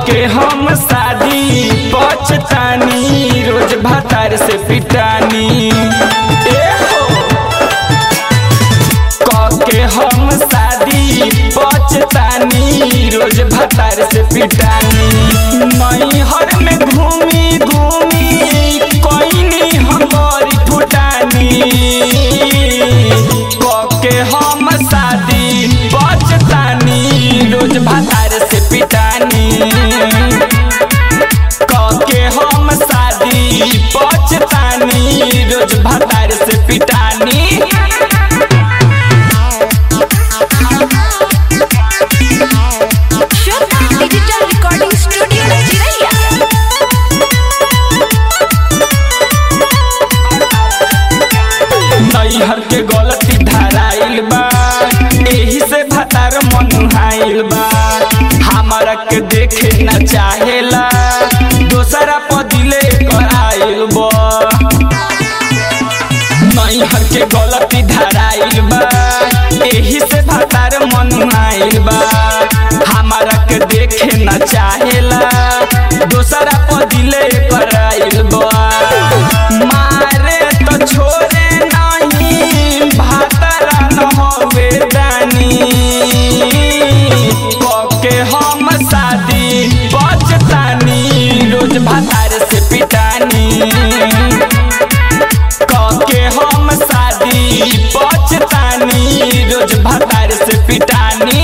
के हम शादी पछतानी रोज भातार से पिटानी ए हो क के हम शादी पछतानी रोज भातार से पिटानी नैहर में घूमी घूमी कोइनी हम बड़ी फुटानी क के हम शादी पछतानी रोज भातार से पिटानी क के हम शादी पछतानी रोज भातार से पिटानी श्वेता डिजिटल रिकॉर्डिंग स्टूडियो चिरैया नैहर के गलती धराइल बा एही से भतार मनुहाइल बा हमारा के देखे न चाहेला दोसरा पदिले कराइल बा नैहर के गलती धराइल बा एही से भतार मनुहाइल बा हमारा के देखे न चाहेला दोसरा पदिले कराइल बा मारे तो छोड़े नहीं भातरा न होवे दानी के हम शादी बचतानी रोज भातार से पिटानी के हम शादी बचतानी रोज भातार से पिटानी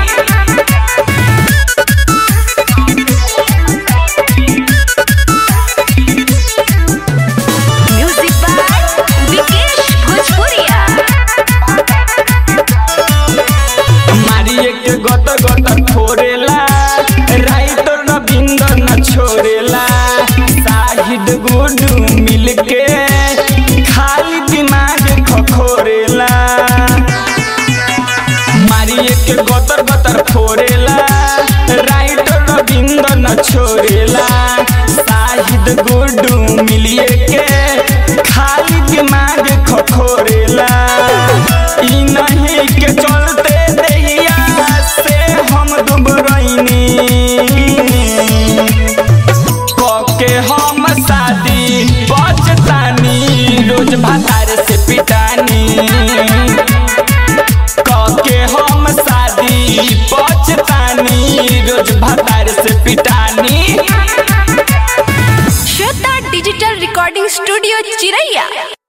म्यूजिक बाय विकेश भोजपुरिया मारिए के गत गत फोरेला राइटर रविंद्र न छोड़ेला शाहिद गुडू मिल के खाली दिमाग खखोरेला मारिए के गतर गतर फोरेला राइटर रविंद्र न छोड़ेला शाहिद गुडू मिलिए के खाली दिमाग खखोरेला ई नहीं के चलते देहिया से हम दुबरैनी के हम शादी बचतानी रोज भातार से पिटानी के हम शादी बचतानी रोज भातार से पिटानी श्वेता डिजिटल रिकॉर्डिंग स्टूडियो चिरैया